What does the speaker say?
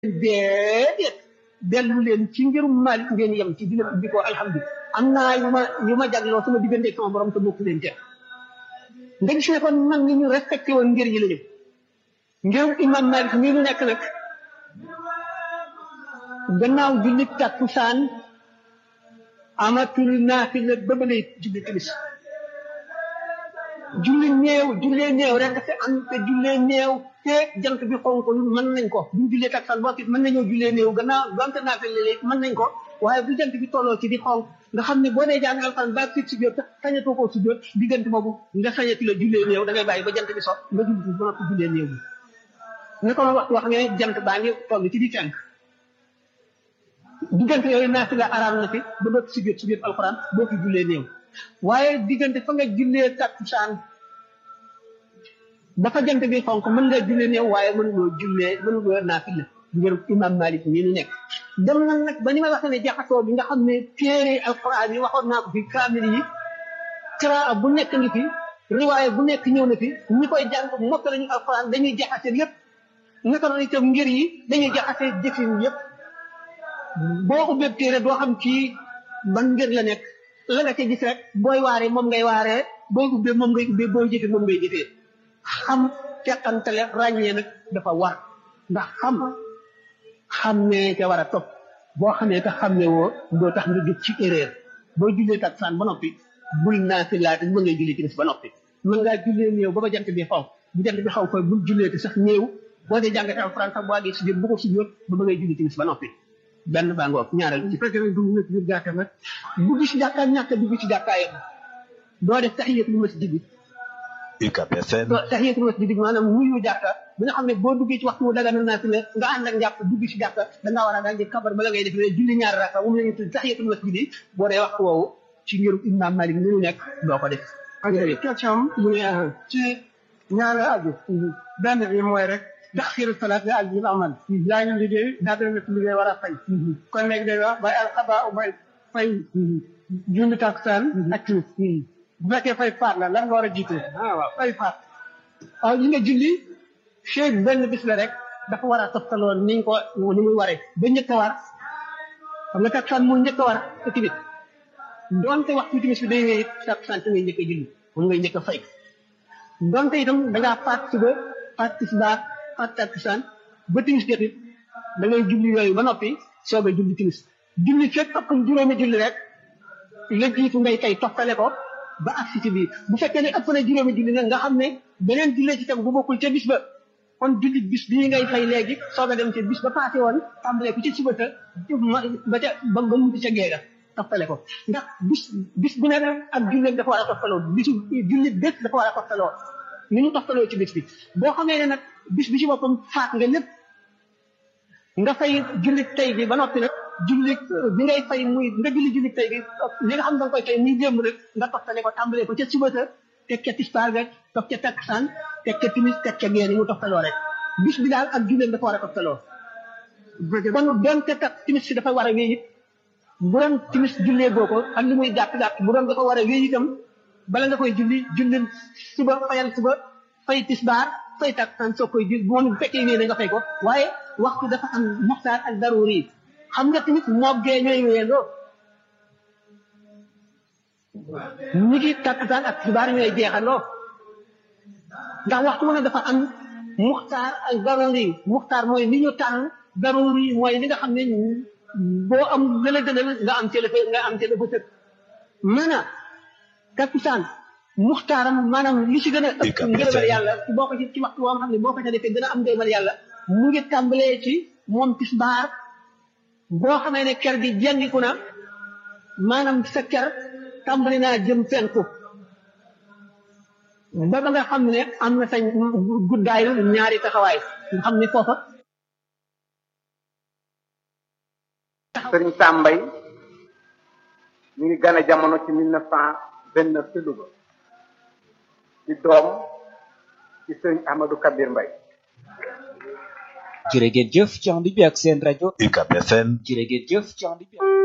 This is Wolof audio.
déedéet dellu leen ci ngirum Maalik ngeen yem ci di leen ubbi ko alhamdulilah am naa yu ma yu ma jagloo sama diggante sama borom te bokk leen ca nga gis ne kon mag ñi ñu respecté woon ngir yi la ñu ngirum imam Maalik mii nu nekk nag gannaaw julli takkusaan amatul naafila ba ba lay julli timis julli néew jullee néew rek te am te jullee néew te jant bi xonkul mën nañ ko buñ jullee takkusaan boo it mën nañoo jullee néew gannaaw donte naafila léegi mën nañ ko waaye bu jant bi tolloo ci di xonk nga xam ne boo dee jàng alxuraan ba sit si jot sañatoo koo si jot diggante boobu nga sañati la jullee néew da ngay bàyyi ba jant bi so nga julli ba noppi jullee néew bi ne ko waxtu wax ne jant baa ngi toll ci di fenk diggante yooyu naafila araam na fi ba doot si jot si jot alxuraan boo fi jullee néew waaye diggante fa nga jullee takkusaan ba fa jant bi xonk mën nga jullee néew waaye mën ngoo jullee mën ngoo naafila ngir imam Malik mii nu nekk dem na nag ba ni ma waxee ne jaxasoo bi nga xam ne téere alxuraan yi waxoon naa ko fi kaamil yi kiraa bu nekk ngi fi riwaaya bu nekk ñëw na fi ñi koy jàng mokk lañu alxuraan dañuy jaxase lépp naka noonu itam ngir yi dañuy jaxase jëfin yëpp boo ubbee téere doo xam ci ban ngir la nekk la nga ca gis rek booy waaree moom ngay waaree booy ubbee moom ngay ubbee booy jëfee moom ngay jëfee xam teqantale ràññee nag dafa war ndax xam xam ne ca war a topp boo xamee te xam ne woo doo tax nga jóg ci erreur boo jullee takkusaan ba noppi bul naafila te mën ngay jullee timis ba noppi mën ngaa jullee néew ba ba jant bi xaw bu jant bi xaw koy bul jullee te sax néew boo dee jàngatee alxuraan sax boo àggee si biir bu ko si biir ba ba ngay julli timis ba noppi benn baa ngoog ñaareel ci fekkee ne dugg na ci biir jàkka nag dugg ci jàkkaa ñàkk dugg ci jàkkaayam doo def tahiyatul masjid bi UCAB FM tahiyatul masjid bi maanaam nuyu jàkka bi nga xam ne boo duggee ci waxtu mu daga naa fi ne nga ànd ak njàpp dugg ci jàkka dangaa war a daal di kabar bala ngay def ne julli ñaari raka moom la ñu tudd tahiyatul masjid bi boo dee waxtu woowu ci ngirum imam Malik ni mu nekk doo ko def ok question mu ne ci ñaari aju benn bi mooy rek taxiru salaat bi ak bi amal yaa ngi liggéey daa doon def liggéey war a fay kon léegi day wax bay alxaba u bay fay julli takkusaan ak timis bu fekkee fay faat la lan nga war a jiite ah waaw fay faat waaw yi nga julli chey benn bis la rek dafa war a toftaloo ni ñu ko ni muy waree ba njëkk a war xam nga takkusaan mu njëkk a war te timit donte waxtu timis bi day wéy takkusaan te ngay njëkk a julli moom ngay njëkk a fay donte itam da ngaa faat suba faat tisbaar faat takkusaan ba timis jot it da ngay julli yooyu ba noppi soog a julli timis julli fekk ëpp juróomi julli rek la jiitu ngay tey toftale ko ba agsi ci biir bu fekkee ne ëpp na juróomi julli nag nga xam ne beneen jullee ci tegu bu bokkul ca bis ba kon julli bis bii ngay fay léegi soog a dem ca bis ba passé woon tàmbalee ko ci suba ta ba ca ba ba mu ca geega toftale ko ndax bis bis bu ne ak julli dafa war a toftaloo bisu julli bés dafa war a toftaloo ni ñu toftaloo ci bis bi boo xamee ne nag bis bi ci boppam faat nga lépp nga fay julli tey bi ba noppi nag julli bi ngay fay muy nga julli julli tey bi li nga xam ne da nga koy fay muy démb nag nga toftale ko tàmbalee ko ca suba sa teg ca tisbaar ga toog ca takkusaan teg ca timis teg ca gee ni mu toftaloo rek bis bi daal ak julleem dafa war a toftaloo kon donte tak timis si dafa war a wéy it bu doon timis jullee boo ko ak li muy gàtt gàtt bu doon dafa war a wéy itam bala nga koy julli julli suba fayal suba fay tisbaar fay takkusaan soo koy julli moom bu fekkee wéy na nga fay ko waaye waxtu dafa am muxtaar ak daruri xam nga tamit moog gee ñooy wéyandoo ñi ngi takkusaan ak tisbaar ñooy jeexandoo ndax waxtu mu ne dafa am muxtaar ak daruri muxtaar mooy li ñu tànn daruri mooy li nga xam ne boo am lële gënal nga am cële nga am cële fa tëg maanaam takkusaan muxtaaram maanaam li ci gën a ëpp ngërëmal yàlla boo ko ci ci waxtu woo xam ne boo ko ca defee gën a am ngërëmal yàlla mu ngi tàmbalee ci moom tisbaar boo xamee ne ker gi jengiku na maanaam sa ker tàmbali naa jëm penku ba ba nga xam ne am na sa guddaayu ñaari taxawaay nga xam ne foofa sëriñ Sambay mi ngi gane jamono ci mille neuf cent vingt neuf ci Louga ci doom ci sëriñ Ahmadou Kabir Mbay jërë ngeen jëf ci ànd bi ak seen rajo UCAB FM jërë ngeen jëf ci ànd bi